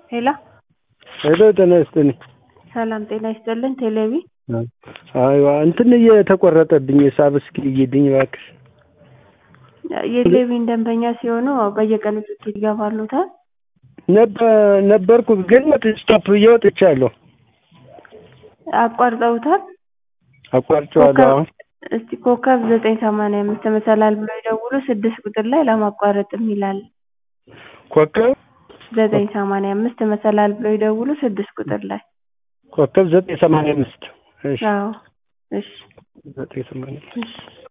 ሄሎ ሄሎ ጤና ይስጥልኝ። ሰላም ጤና ይስጥልን። ቴሌቪ አይዋ እንትን እየተቆረጠብኝ ሂሳብ እስኪ እይልኝ እባክሽ። የቴሌቪዥን ደንበኛ ሲሆኑ በየቀኑ ትኬት ይገባሉታል። ነበር- ነበርኩ ግን ስቶፕ ብዬ ወጥቻለሁ። አቋርጠውታል። አቋርጬዋለሁ። አሁን እስቲ ኮከብ ዘጠኝ ሰማንያ አምስት መሰላል ብሎ ይደውሉ ስድስት ቁጥር ላይ ለማቋረጥ የሚላል ኮከብ ዘጠኝ ሰማንያ አምስት መሰላል ብሎ ይደውሉ ስድስት ቁጥር ላይ ኮከብ ዘጠኝ ሰማንያ አምስት እሺ አዎ እሺ ዘጠኝ ሰማንያ አምስት እሺ